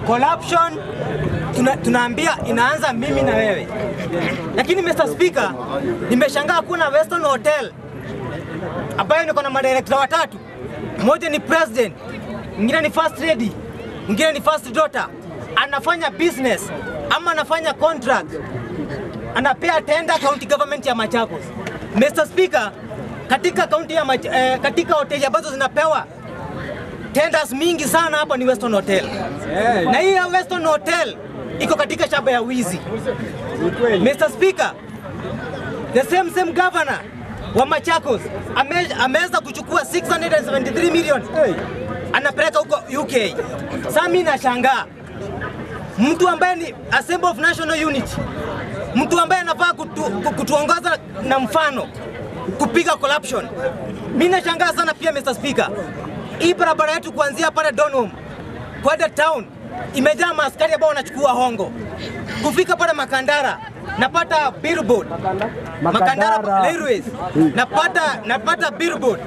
corruption tuna, tunaambia inaanza mimi na wewe, lakini Mr. Speaker, nimeshangaa kuna Western Hotel ambayo niko na madirekta watatu, mmoja ni president, mwingine ni first lady, mwingine ni first daughter, anafanya business ama anafanya contract, anapea tenda county government ya Machakos. Mr. Speaker, katika county ya Mach eh, katika hoteli ambazo zinapewa tenders mingi sana hapa ni Western Hotel. Na hii ya Western Hotel iko katika shamba ya wizi. Mr. Speaker, the same same governor wa Machakos ame- ameweza kuchukua 673 million anapeleka huko UK. Sasa mimi nashangaa mtu ambaye ni Assembly of National Unity, mtu ambaye anafaa kutu, ku- kutuongoza na mfano kupiga corruption. Mimi nashangaa sana pia Mr. Speaker, hii barabara yetu kuanzia pale Donholm kwenda town imejaa maaskari ambao wanachukua hongo. Kufika pale Makandara napata billboard Makandara Railways napata napata billboard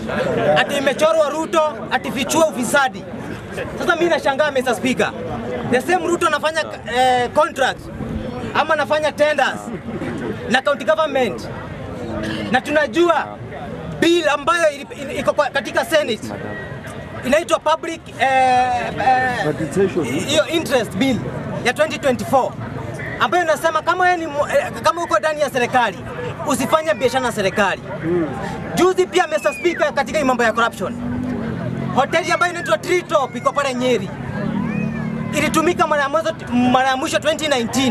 ati imechorwa Ruto ati fichua ufisadi. Sasa mimi nashangaa Mr. Speaker, the same Ruto anafanya eh, contracts ama anafanya tenders na county government na tunajua bill ambayo ili- ili- iko kwa- katika Senate inaitwa public eh, eh, hiyo interest bill ya 2024 ambayo inasema kama wewe ni mu- eh, kama uko ndani ya serikali usifanye biashara na serikali. Juzi pia Mr. Speaker, katika hii mambo ya corruption, hoteli ambayo inaitwa Tree Top iko pale Nyeri ilitumika mara ya mwanzo mara ya mwisho 2019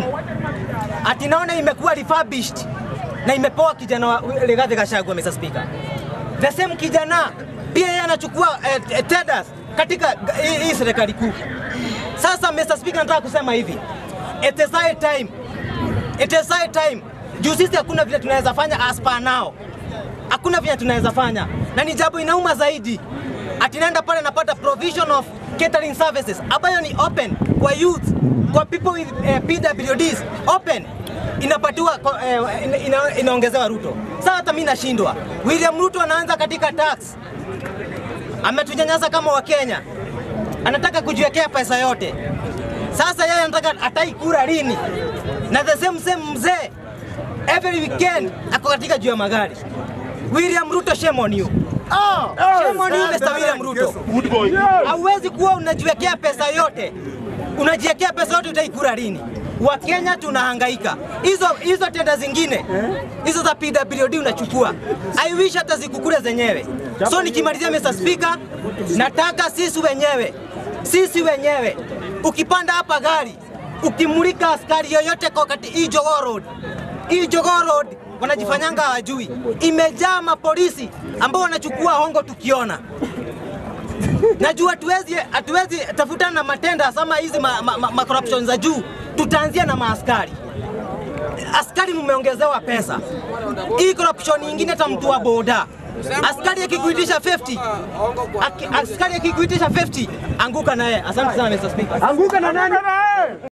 ati naona imekuwa refurbished na imepewa kijana wa Rigathi Gachagua, Mr. Speaker. The same kijana pia yeye anachukua eh, eh, tenders katika hii hii serikali kuu. Sasa Mr. Speaker, nataka kusema hivi, it is high time, it is high time juu sisi hakuna vile tunaweza fanya as per now, hakuna vile tunaweza fanya, na ni jambo inauma zaidi ati naenda pale napata provision of catering services ambayo ni open kwa youth, kwa people with eh, PWDs open inapatiwa kwa- eh, ina, ina, inaongezewa Ruto. Sasa hata mimi nashindwa. William Ruto anaanza katika tax, ametunyanyasa kama Wakenya, anataka kujiwekea pesa yote. Sasa yeye anataka atai kura lini? Na the same same mzee every weekend ako katika juu ya magari. William Ruto, shame on you. Shame on you, Mr. William Ruto. Hauwezi kuwa unajiwekea pesa yote, unajiwekea pesa yote, utaikura lini? Wakenya tunahangaika, hizo hizo tenda zingine hizo za PWD unachukua, I wish hata zikukule zenyewe. So nikimalizia, Mr. Speaker, nataka sisi wenyewe sisi wenyewe, ukipanda hapa gari ukimulika askari yoyote kwa kati hii Jogoo Road, hii Jogoo Road wanajifanyanga hawajui, imejaa mapolisi ambao wanachukua hongo tukiona najua hatuwezi hatuwezi tafutana na matenda sama hizi ma, ma, ma, ma corruption za juu, tutaanzia na maaskari. Askari mmeongezewa pesa, hii corruption nyingine, hata mtu wa boda askari akikuitisha 50 aki, askari akikuitisha 50 anguka naye. Asante sana Mr. Speaker. Anguka na nani?